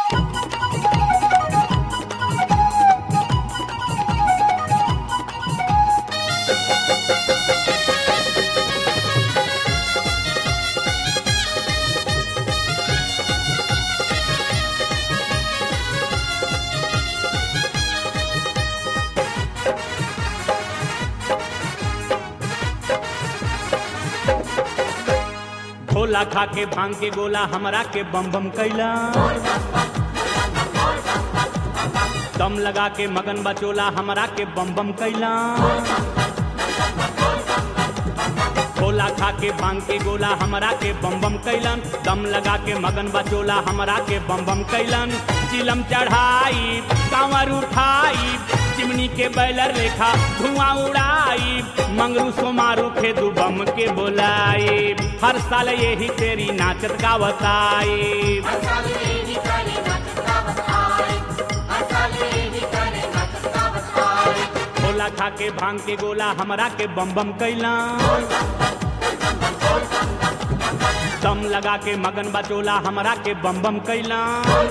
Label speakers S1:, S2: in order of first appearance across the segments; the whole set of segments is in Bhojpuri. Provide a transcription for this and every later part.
S1: भोला खा के भांग के गोला हमरा के बम बम कैला दम लगा के मगन बचोला हमरा के बम बम कैला भोला खा के भांग के गोला हमरा के बम बम कैलन दम लगा के मगन बचोला हमरा के बम बम कैलन चिलम चढ़ाई कांवर उठाई चिमनी के बैलर रेखा धुआं उड़ाई मंगरू सोमारू खेदू बम के बोलाई हर साल यही तेरी नाचत गावत आई
S2: हर साल यही करे नाचत गावत आए हर साल यही करे नाचत गावत आए
S1: भोला खा के भांग के गोला हमरा के बम बम कैला दम लगा के मगन बचोला हमरा के बम बम कैला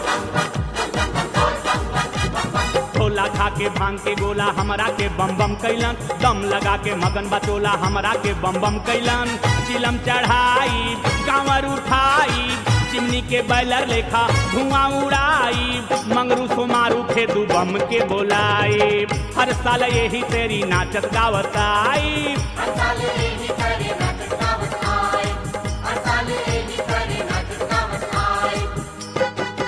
S1: भोला खा के भांग के गोला हमरा के बम बम कैलन दम लगा के मगन बचोला हमरा के बम बम कैलन चिलम चढ़ाई कांवर उठाई चिमनी के बैलर लेखा धुआं उड़ाई मंगरू सोमारू खेदू बम के बोलाई हर साल यही तेरी नाचत गावत आई
S2: हर साल यही करे नाचत गावत आए हर साल यही करे नाचत गावत आए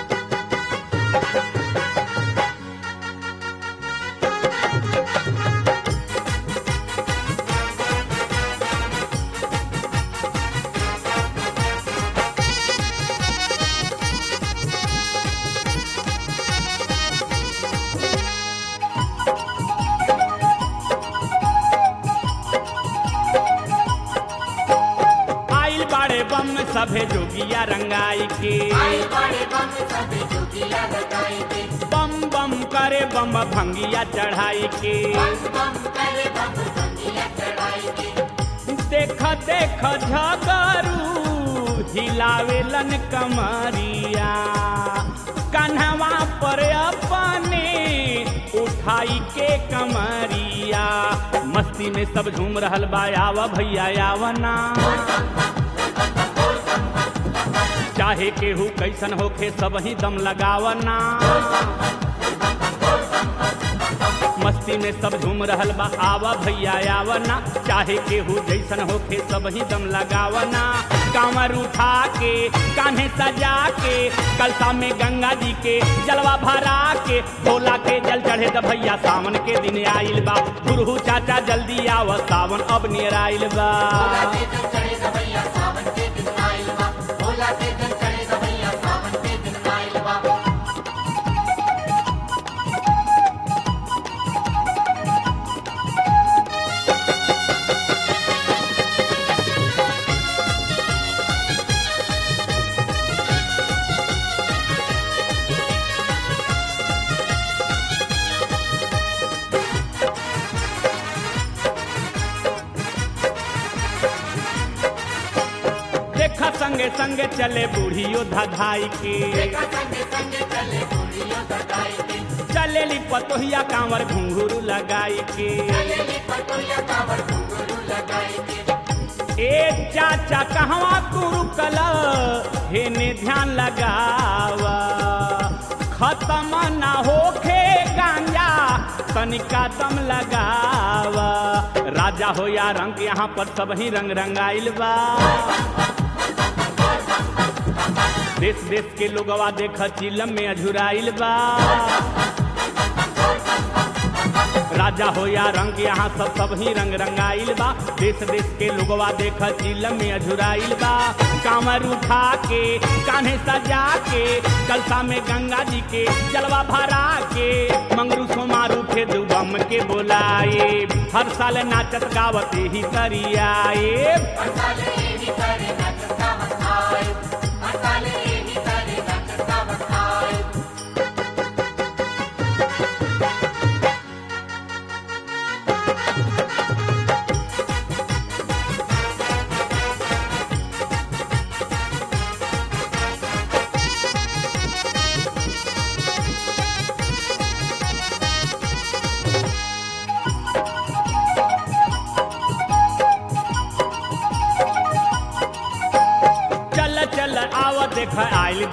S1: आइल बाड़े बम सभे जोगिया रंगाई के
S2: आए बड़े बम सभी जोगिया लगाई के
S1: बम बम करे बम भंगिया चढ़ाई के
S2: बम बम करे बम संगिया चढ़ाई के
S1: देख देख झगरू हिलावेलन कमरिया कन्हवा पर अपने उठाई के कमरिया मस्ती में सब झूम रहल बा आवा भैया आवना चाहे केहू कैसन होखे सब ही दम लगावना मस्ती में सब झूम रहल बा आवा भैया आवना चाहे केहू जैसन होखे सब ही दम लगावना कांवर उठा के कान्हे सजा के कलसा में गंगा जी के जलवा भरा के भोला के जल चढ़े द भैया सावन के दिन आइल बा गुरु चाचा जल्दी आव सावन अब नियर आइल बा
S2: भोला के जल चढ़े द भैया सावन के दिन आइल बा भोला के जल चढ़े द भैया सावन के दिन आइल बा
S1: देखा संगे संगे चले बूढ़ियो धधाई के
S2: देखा संगे संगे चले बूढ़ियो सगाई के
S1: चलेली पतोहिया कांवर घुंघरू लगाई के
S2: चले ली पटोया कावर घुंघरू लगाई के
S1: ए चाचा कहवा तू रुकल हेने ध्यान लगावा खत्म ना होखे गांजा तनिका दम लगावा राजा हो या रंग यहाँ पर सब ही रंग रंगाइल बा देश देश के लोगवा देख चिलम में अझुराइल बा राजा हो या रंग यहाँ सब सब ही रंग रंगाइल बा देश देश के लोगवा देख चिलम में अझुराइल बा कांवर उठा के कान्हे सजा के कलसा में गंगा जी के जलवा भरा के मंगरू सोमारू के दुबम के बोलाए हर साल नाचत गावत ही करियाए
S2: हर साल यही करे नाचत गावत आए हर साल यही करे नाचत गावत आए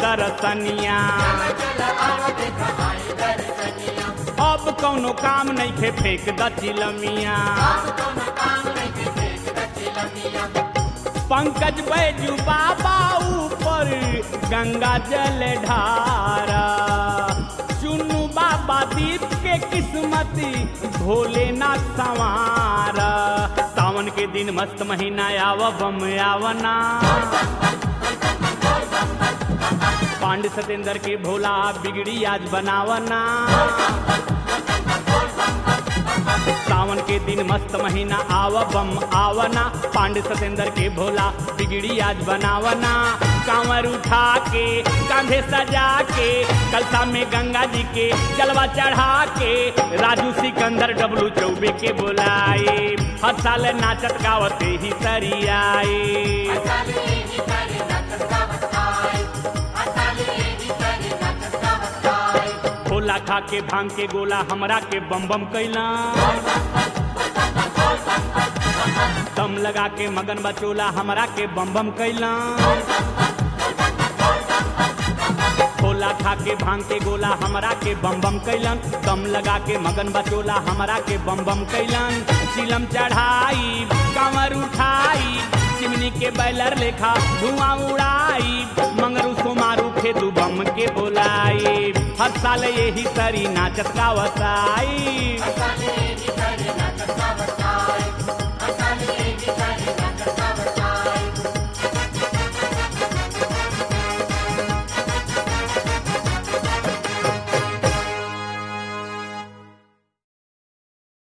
S1: दरसनिया
S2: चल आव देख आई दर्शनिया
S1: अब कौनो काम नहीं खे फेंक द चिलमिया
S2: अब कोनो काम नहीं के देख दचिलमिया
S1: पंकज बैजू बाबा ऊपर गंगा जल ढारा चुन्नू बाबा दीप के किस्मती भोलेनाथ संवारा सावन के दिन मस्त महीना आव बम आवना पांड सतेंद्र के भोला बिगड़ी आज बनावना सावन के दिन मस्त महीना आव बम आवना पांड सतेंद्र के भोला बिगड़ी आज बनावना कांवर उठा के कांधे सजा के कलसा में गंगा जी के जलवा चढ़ा के राजू सिकंदर डब्लू चौबे के बुलाए हर साल नाचत गावते ही सरियाए
S2: असाले ही करे नचत गावत आए असाले ही करे नचत गावत आए
S1: भोला खा के भांग के गोला हमरा के बम बम कैला दम लगा के मगन बचोला हमरा के बम बम कैला भोला खा के भांग के गोला हमरा के बम बम कैलन दम लगा के मगन बचोला हमरा के बम बम कैलन चिलम चढ़ाई कांवर उठाई चिमनी के बैलर लेखा धुआं उड़ाई मंगरू सोमारू खेदू बम के बोलाई हर साल यही सरी नाचत गावत आई
S2: असाले ही करे नचत गावत